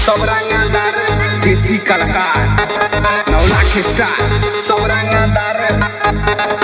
सब रंगदार देसी कलाकार नौ लाख स्टार सब रंगदार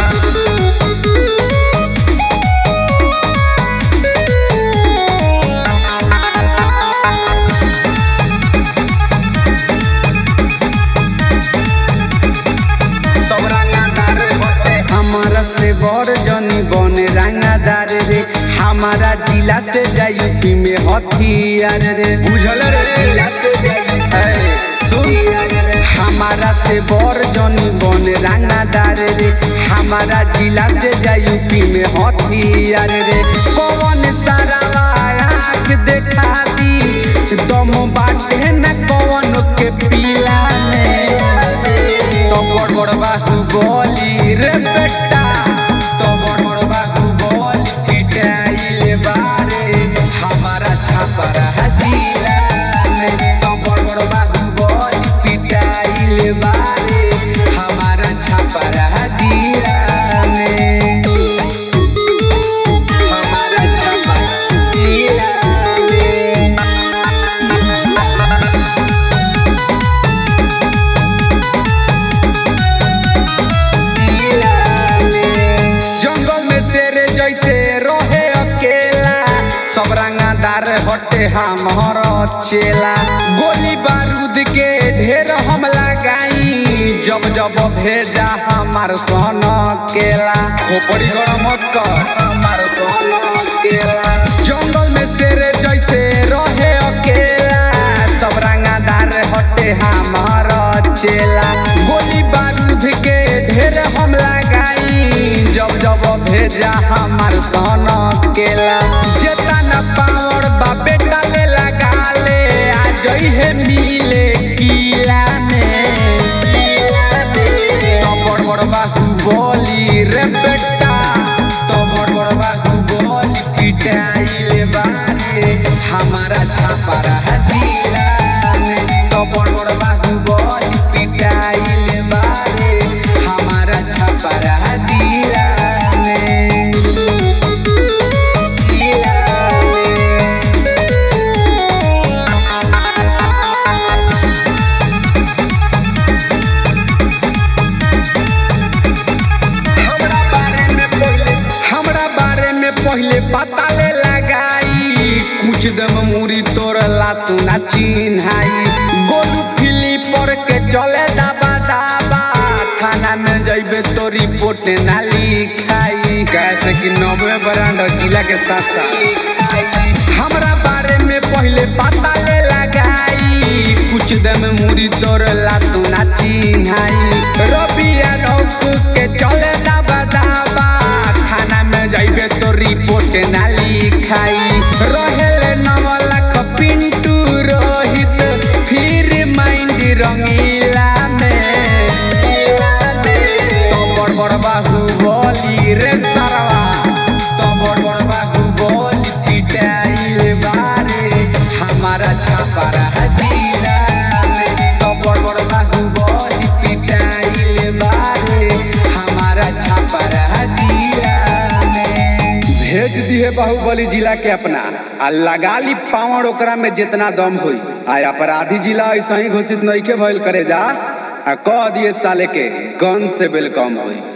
सब रंगदार बटे हमारा से बड़ जनी बने रंगदार रे हमारा जिला से जाई यूपी में हथियार रे बुझल रे जिला से जाई सुन हमारा से बड़ जनी बने रंगदार रे हमारा जिला से जाई यूपी में हथियार रे कौन सारा आँख देखा दी दम बाटे न कौन के पीला में तो बड़ बड़ बाहु बोली रे बेटा तो बड़ बड़ बाहु बोली पिटाइले बारे हमारा छापर हजीरा में तो बड़ बड़ बाहु बोली पिटाइले बारे हमारा छापर हजीरा में हमारा छापर हजीरा में जंगल में शेर जैसे रहे अकेला सब रंगादार हटे हमर चेला गोली बारूद के ढेर हम लगाई जब जब भेजा हमार सन केला खोपड़ी गरम मत कर हमार सन केला जंगल में शेर जैसे रहे अकेला सब रंगादार हटे हमार चेला गोली बारूद के ढेर हम लगाई जब जब भेजा हमार सन केला जेतना पावर बा बेटा ले लगा ले आ जई है मिले किला में तो बड़ बड़ बाहु बोली रे बेटा तो बड़ बड़ बाहु बोली पिटाइले बारे हमारा छापरा हजीरा में तो बड़ बड़ बाहु बोली पिटाइले बारे हमारा छापरा हजीरा में जिला में हमरा बारे में पहले हमरा बारे में पहले पता ले लगाई कुछ दम मुरी तोरला सुना चिन्हाई गोलू फिली पर के चले दाबा दाबा थाना में जइबे तो रिपोर्ट ना लिखाई कैसे कि नब्बे ब्रांड जिला के साथ साथ हमरा बारे में पहले पता ले लगाई कुछ दम मुरी तोरला सुना चिन्हाई रबिया रौक के चले दाबा दाबा खाना में जाइबे तो रिपोर्ट ना लिखाई रहेले नव लाख पिंटू रोहित फिर माइंड रंगीला में तो बड़ बड़ बाहु बोली रे सरवा तो बड़ बड़ बाहु बोली पिटाइल बारे हमारा छापरा हजीरा में तो बड़ बड़ बाहु बोली पिटाइल बारे हमारा छापरा हजीरा में भेज दिए बाहुबली जिला के अपना आ लगा ली पावड़ ओकरा में जितना दम होई आ अपराधी जिला ऐसा ही घोषित नहीं के भइल करे जा आ कह दिए साले के गन से वेलकम होई